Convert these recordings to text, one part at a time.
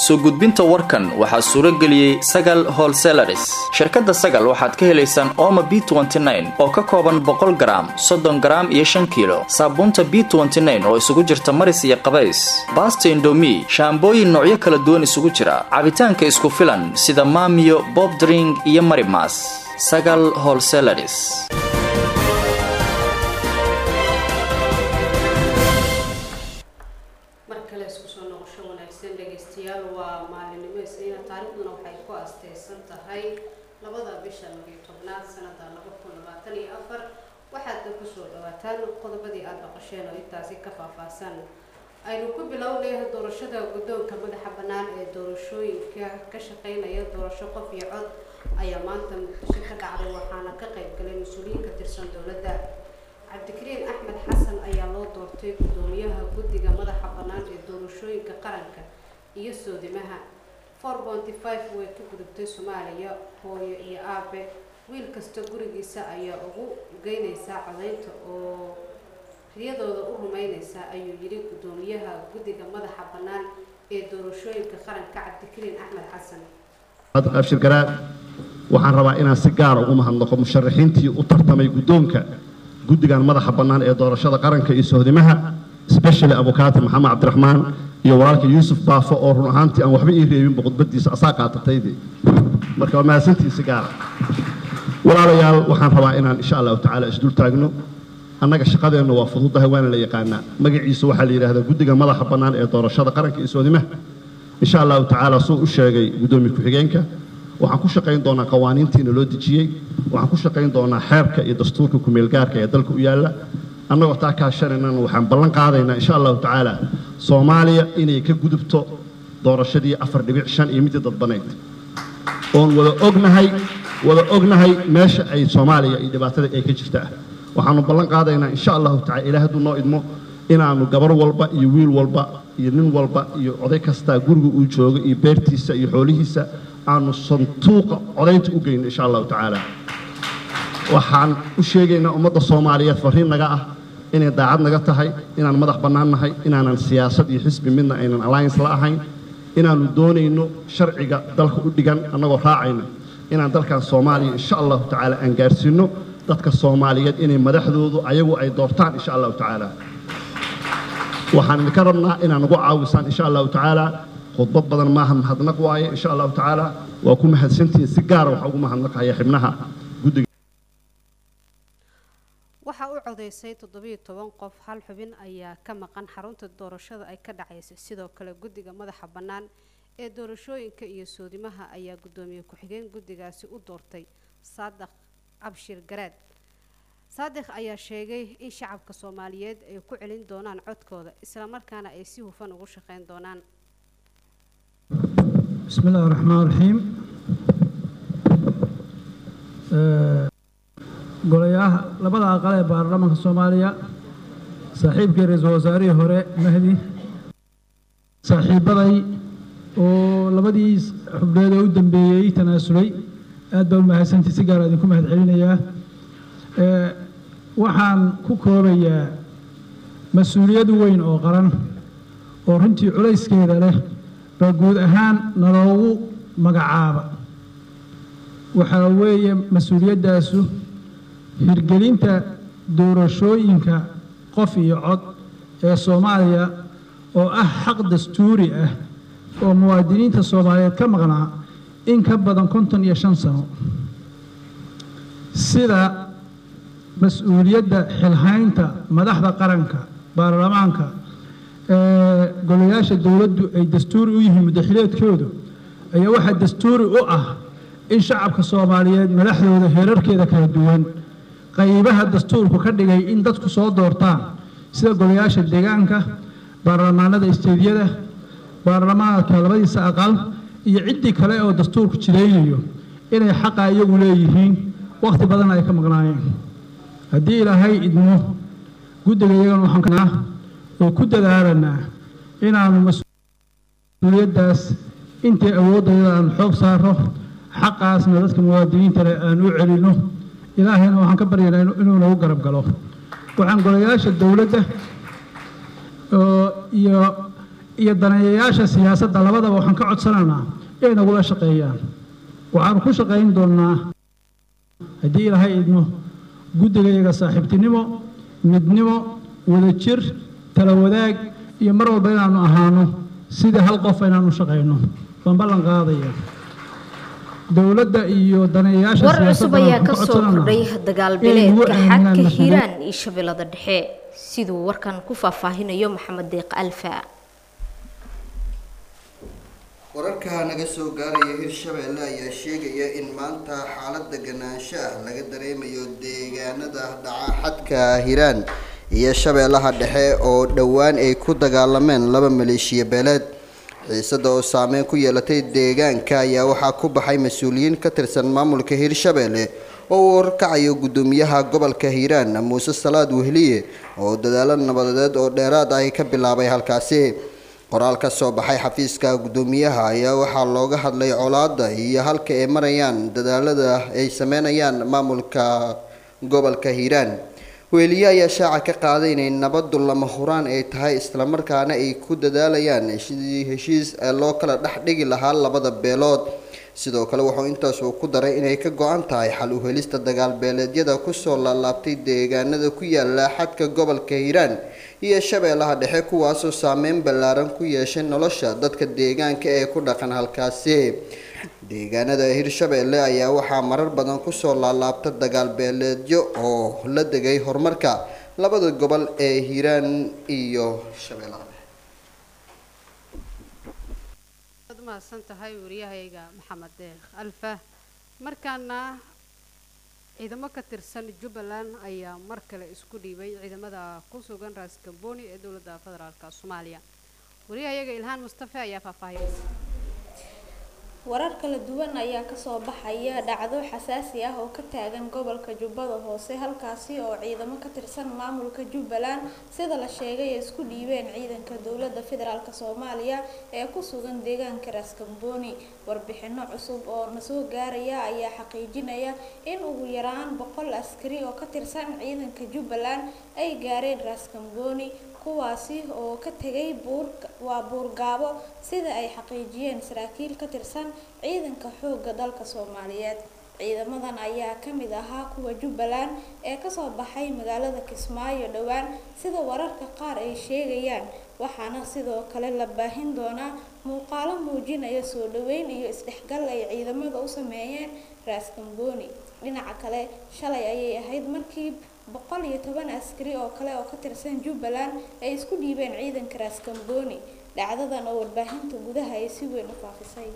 soo gudbinta warkan waxaa suuro geliyey sagal holselaris shirkadda sagal waxaad ka helaysaan ooma b oo ka kooban boqol garaam soddon garaam iyo shan kiilo saabuunta b oo isugu jirta maris iyo qabays baasta indomi shaambooyin noocyo kala duwan isugu jira cabitaanka isku filan sida maamiyo bobdring iyo marimas sagal holselaris mar kale isku soo noqosho wanaagsan dhegaystayaal waa maalinimo isniina taariikhduna waxay ku asteysan tahay labada bisha labiyo tobnaad sanada laba kun labaatan iyo afar waxaadna kusoo dhawaataan qodobadii aada noqosheen oo intaasi ka faahfaahsan aynu ku bilownay doorashada guddoonka madaxa bannaan ee doorashooyinka ka shaqeynaya doorasho qof iyo cod ayaa maanta muqdisho ka dhacday waxaana ka qayb galay mas-uuliyiin ka tirsan dowladda cabdikariin axmed xasan ayaa loo doortay guddoomiyaha guddiga madaxa bannaan ee doorashooyinka qaranka iyo soodimaha four ponty five way ku gudubtay soomaaliya hooyo iyo aabe wiil kasta gurigiisa ayaa ugu geynaysaa codaynta oo riyadooda u rumeyneysa ayuu yidhi guddoomiyaha guddiga madaxa bannaan ee doorashooyinka qaranka cabdikariin axmed xasan abshir garaad waxaan rabaa inaan si gaara ugu mahadnaqo musharaxiintii u tartamay guddoonka guddigan madaxa bannaan ee doorashada qaranka iyo sohdimaha specially abukaati maxamed cabdiraxmaan iyo walaalka yuusuf baafo oo run ahaantii aan waxba ii reebinba khudbadiisa asaa qaatatayde marka waa mahadsantii si gaara walaalayaal waxaan rabaa inaan insha allahu tacaala isdul taagno annaga shaqadeenna waa fududahay waana la yaqaanaa magaciisa waxaa la yidhahdaa guddiga madaxa bannaan ee doorashada qaranka iyo soodimaha insha allahu tacaala suu u sheegay guddoomiye ku-xigeenka waxaan ku shaqayn doonaa qawaaniintiina loo dejiyey waxaan ku shaqayn doonaa xeerka iyo dastuurka kumeelgaarka ee dalka u yaalla annagoo taa kaashanaynana waxaan ballan qaadaynaa insha allahu tacaala soomaaliya inay ka gudubto doorashadii afar dhibic shan iyo midii dadbanayd oon wada ognahay wada ognahay meesha ay soomaaliya iyo dhibaatada ay ka jirtaa waxaanu ballan qaadaynaa insha allahu tacala ilaah hadduu noo idmo inaannu gabar walba iyo wiil walba iyo nin walba iyo oday kastaa guriga uu joogo iyo beertiisa iyo xoolihiisa aanu santuuqa codaynta u geyno insha allahu tacaala waxaan u sheegaynaa ummadda soomaaliyeed farriin naga ah inay daacad naga tahay inaan madax bannaan nahay inaanan siyaasad iyo xisbi midna aynan alliance la ahayn inaannu doonayno sharciga dalka u dhigan annagoo raacayna inaan dalkan soomaaliya insha allahu tacaala aan gaarsiinno dadka soomaaliyeed inay madaxdoodu ayagu ay doortaan insha allahu tacaala waxaan idinka rabnaa inaan ugu caawisaan insha allahu tacaala khudbad badan maaha mahadnaq waaye insha allahu tacaala waa ku mahadsantihiin si gaara waxaa ugu mahadnaqaya xibnaha guddiga waxaa u codeysay toddobiyo toban qof hal xubin ayaa ka maqan xarunta doorashada ay ka dhacaysay sidoo kale guddiga madaxa bannaan ee doorashooyinka iyo soodimaha ayaa guddoomiye ku-xigeen guddigaasi u doortay saadaq abshir garaad saadiq ayaa sheegay in shacabka soomaaliyeed ay ku celin doonaan codkooda islamarkaana ay si hufan ugu shaqeyn doonaan بسم الله الرحمن الرحيم golayaha labada aqal ee baarlamaanka soomaaliya saaxiibkii ra-iisul wasaarihii hore mahdi saaxiibaday oo labadii xubneed ee u dambeeyey tanaasulay aad baa u mahadsantii si gaara idinku mahad celinayaa waxaan ku koobayaa mas-uuliyad weyn oo qaran oo runtii culayskeeda leh baa guud ahaan naloogu magacaaba waxaa weeye mas-uuliyaddaasu hirgelinta doorashooyinka qof iyo cod ee soomaaliya oo ah xaq dastuuri ah oo muwaadiniinta soomaaliyeed ka maqnaa in ka badan konton iyo shan sano sida mas-uuliyadda xilhaynta madaxda qaranka baarlamaanka golayaasha dowladdu ay dastuuri u yihiin muddaxileedkoodu ayaa waxaa dastuuri u ah in shacabka soomaaliyeed madaxdooda heerarkeeda kala duwan qaybaha dastuurku ka dhigay in dadku soo doortaan sida golayaasha deegaanka baarlamaanada isteediyada baarlamaanka labadiisa aqal iyo ciddii kale oo dastuurku jiraynayo inay xaqa iyagu leeyihiin wakhti badan ay ka maqnaayeen haddii ilaahay idmo guddiga iyagan waxaan oo ku dadaalanaa inaanu mas-uuliyaddaas intay awooddayada aan xoog saaro xaqaasna dadka muwaadiniinta leh aan u celinno ilaahayna waxaan ka baryaynaa inuu nagu garab galo waxaan golayaasha dowladda iyo iyo daneeyayaasha siyaasadda labadaba waxaan ka codsanaynaa inay nagula shaqeeyaan waxaanu ku shaqayn doonnaa haddii ilaahay idmo guddigayaga saaxiibtinimo midnimo wadajir tala wadaag iyo mar walba inaannu ahaano sidii hal qof inaanu shaqayno baan ballan qaadaya dowladda iyo daneeyayaasha war cusub siyaasadda ayaa waxaan ka ka soo codsanaynaa kordhay inay dagaalbileedka ugu aaminaan xadka maxkamad- hiiraan iyo shabeellada dhexe siduu warkan ku faahfaahinayo maxamed deeq alfa wararka naga soo gaaraya hirshabeelle ayaa sheegaya in maanta xaalad deganaansho ah laga dareemayo deegaanada dhaca xadka hiiraan iyo shabeellaha dhexe oo dhowaan ay ku dagaalameen laba maleeshiya beeleed xiisada oo saameyn ku yeelatay deegaanka ayaa waxaa ku baxay mas-uuliyiin ka tirsan maamulka hirshabeelle oo uu warkacayo guddoomiyaha gobolka hiiraan muuse salaad wehliye oo dadaalo nabadeed oo dheeraad ah ka bilaabay halkaasi qoraal ka soo baxay xafiiska guddoomiyaha ayaa waxaa looga hadlay colaada iyo halka ay marayaan dadaalada ay sameynayaan maamulka gobolka hiiraan weeliye ayaa shaaca ka qaaday inay nabadu lama huraan ay tahay islamarkaana ay ku dadaalayaan sidii heshiis ee loo kala dhex dhigi lahaa labada beelood sidoo kale wuxuu intaas uu ku daray inay ka go-an tahay xal u helista dagaal beeleedyada kusoo laalaabtay deegaanada ku yaala xadka gobolka hiiraan iyo shabeellaha dhexe kuwaasoo saameyn ballaaran ku yeeshay nolosha dadka deegaanka ee ku dhaqan halkaasi deegaanada hirshabeelle ayaa waxaa marar badan kusoo laalaabta dagaal beeleedyo oo la degay horumarka labada gobol ee hiiraan iyo shabeellaha dhexe waad mahadsan tahay wariyahayga maxamed deeq alfa markaana ciidamo ka tirsan jubbaland ayaa mar kale isku dhiibay ciidamada ku sugan raas gamboni ee dowladda federaalka soomaaliya wariyahayaga ilhaan mustafe ayaa faahfaahiyeysa warar kala duwan ayaa kasoo baxaya dhacdo xasaasi ah oo ka taagan gobolka jubbada hoose halkaasi oo ciidamo ka tirsan maamulka jubbaland sida la sheegay ay isku dhiibeen ciidanka dowladda federaalk soomaaliya ee ku sugan deegaanka raaskambooni warbixino cusub oo nasoo gaaraya ayaa xaqiijinaya in ugu yaraan boqol askari oo ka tirsan ciidanka jubbaland ay gaareen raaskambooni kuwaasi oo ka tegay buur waa buurgaabo sida ay xaqiijiyeen saraakiil ka tirsan ciidanka xoogga dalka soomaaliyeed ciidamadan ayaa ka mid ahaa kuwa jubbaland ee kasoo baxay magaalada kismaayo dhowaan sida wararka qaar ay sheegayaan waxaana sidoo kale la baahin doonaa muuqaalo muujinaya soo dhaweyn iyo isdhexgal ay ciidamada u sameeyeen raaskambooni dhinaca kale shalay ayay ahayd markii boqol iyo toban askari oo kale oo ka tirsan jubbaland ay isku dhiibeen ciidanka raaskambooni dhacdadan oo warbaahinta gudaha ay si weyn u faafisay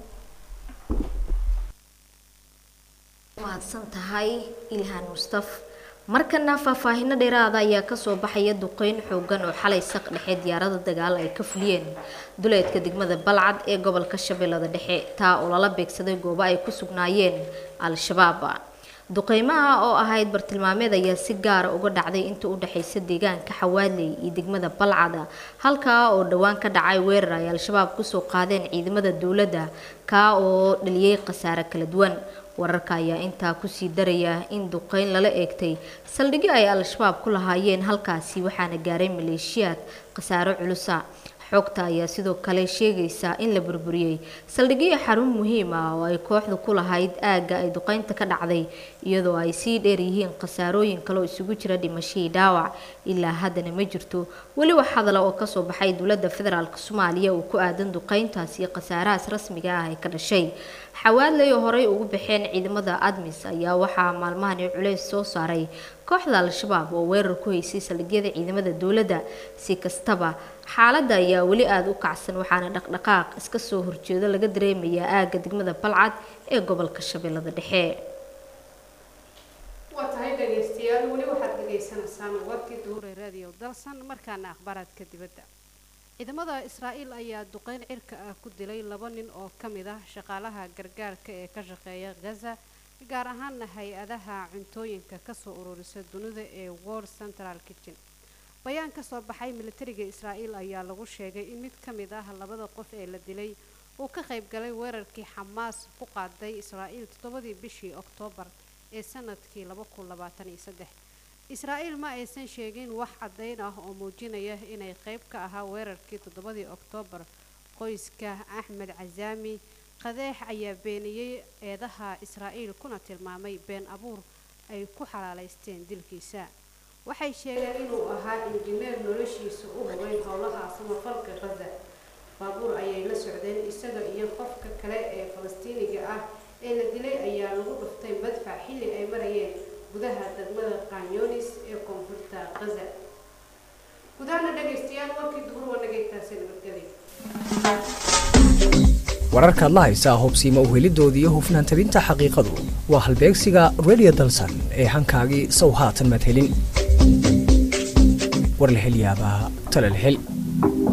mahadsan tahay ilhaan mustaf markana faahfaahino dheeraada ayaa kasoo baxaya duqeyn xoogan oo xalay saq dhexe diyaarada dagaal ay ka fuliyeen duleedka degmada balcad ee gobolka shabeellada dhexe taa oo lala beegsaday goobo ay ku sugnaayeen al-shabaab duqeymaha oo ahayd bartilmaameed ayaa si gaara uga dhacday inta u dhexaysa deegaanka xawaadley iyo degmada balcada halkaa oo dhowaan ka dhacay weerar ay al-shabaab kusoo qaadeen ciidamada dowladda kaa oo dhaliyey khasaare kala duwan wararka ayaa intaa kusii daraya in duqeyn lala eegtay saldhigyo ay al-shabaab ku lahaayeen halkaasi waxaana gaaray maleeshiyaad khasaaro culusa xogta ayaa sidoo kale sheegaysa in la burburiyey saldhigyo xarun muhiim ah oo ay kooxdu ku lahayd aagga ay duqeynta ka dhacday iyadoo ay sii dheer yihiin khasaarooyin kale oo isugu jira dhimashadii dhaawac ilaa haddana ma jirto weli wax hadala oo kasoo baxay dowladda federaalk soomaaliya oo ku aadan duqeyntaasi iyo khasaarahaas rasmiga ah ee ka dhashay xawaadley oo horey ugu baxeen ciidamada admis ayaa waxaa maalmahani culays soo saaray kooxda al-shabaab oo weerar ku haysay saldhigyada ciidamada dowladda si kastaba xaaladda ayaa weli aada u kacsan waxaana dhaqdhaqaaq iska soo horjeedo laga dareemayaa aagga degmada balcad ee gobolka shabeellada dhexe waa tahay dhegaystayaal weli waxaad dhegaysanaysaan warkii duhure radio dalsan markaana akhbaaraadka dibadda ciidamada israa'iil ayaa duqeyn cirka ah ku dilay laba nin oo ka mid ah shaqaalaha gargaarka ee ka shaqeeya gaza gaar ahaana hay-adaha cuntooyinka kasoo ururisa dunida ee world central kitchen bayaan ka soo baxay militariga israa'iil ayaa lagu sheegay in mid ka mid ah labada qof ee la dilay uu ka qayb galay weerarkii xamaas ku qaaday israa'iil toddobadii bishii oktoobar ee sanadkii laba kun labaatan iyo saddex israa'iil ma aysan sheegin wax caddayn ah oo muujinaya inay qayb ka ahaa weerarkii toddobadii oktoobar qoyska axmed casaami qadeex ayaa beeniyey eedaha israa'iil kuna tilmaamay been abuur ay ku xalaalaysteen dilkiisa waxay sheegeen inuu ahaa injineer noloshiisa u hubay howlaha samafalka qaza baabuur ayay la socdeen isaga iyo qofka kale ee falastiiniga ah ee la dilay ayaa lagu dhuftay madfac xilli ay marayeen gudaha degmada kanyonis ee koonfurta qaza gudahaana dhegaystayaal warkii duhur wanagaytaasi nabadgelya wararkaad la haysaa hubsiima uhelidoodii iyo hufnaan tabinta xaqiiqadu waa halbeegsiga radio dalsan ee hankaagii sow haatan madhelin war la hel yaabaa tala la hel